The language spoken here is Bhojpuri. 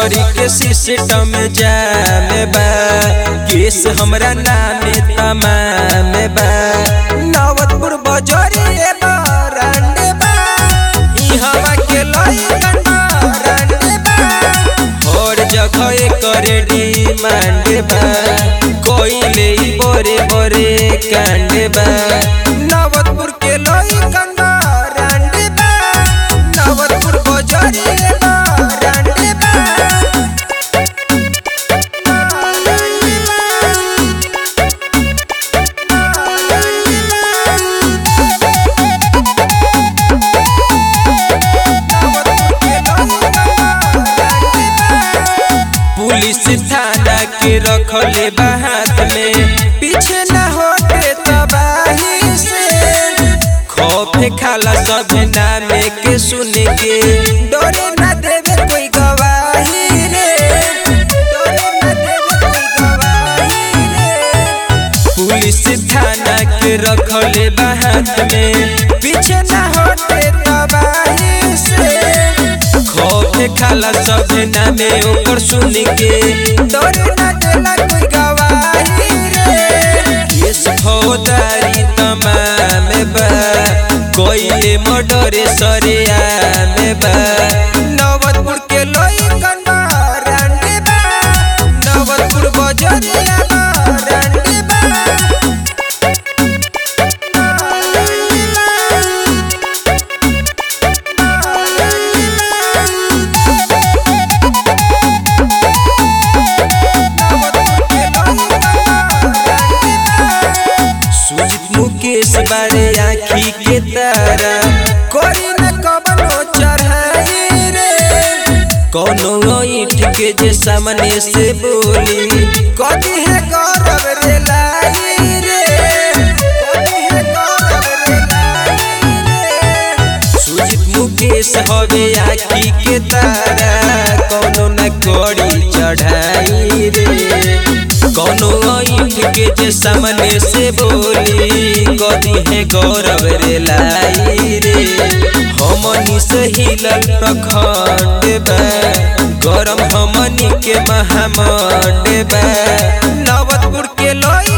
सगरी के सिस्टम जाम बा केस हमरा नामे तमाम बा नवतपुर बजरिए बरांडे बा ई हवा के लइकन बरांडे बा हर जगह एकर डिमांड बा कोइले ई बड़े बड़े कांड बा नवतपुर के लइकन बरांडे बा नवतपुर बजरिए बरांडे बा पुलिस थाना के रखले बा हाथ में पीछे न होते तबाही से खौफे खाला सब नामे के सुन के डरे न देवे कोई गवाही रे डरे न देवे कोई गवाही रे पुलिस थाना के रखले बा हाथ में पीछे न होते तबाही से खौफे खाला सब नामे ओकर सुन के डरे न देला कोई गवाही रे केस फौदारी तमाम बा कोइले मर्डरे सरेआम बा नवतपुर के लइकन बरांडे बा नवतपुर बजरिया बरांडे बा सुजित मुकेश बारे आखी के तारा कोई न कबनो चढ़ाई रे कोनो ईट के जे सामने से बोली कदी है गौरव रे लाई रे कदी है गौरव रे लाई रे सुजित मुकेश हवे आखी के तारा कोनो न कोड़ी चढ़ाई रे कोनो ईट के जे सामने से बोली कदी है गौरव रे लाई रे हमनी से हिलल प्रखंड बा गरम हमनी के महामंड बा नवतपुर के लोई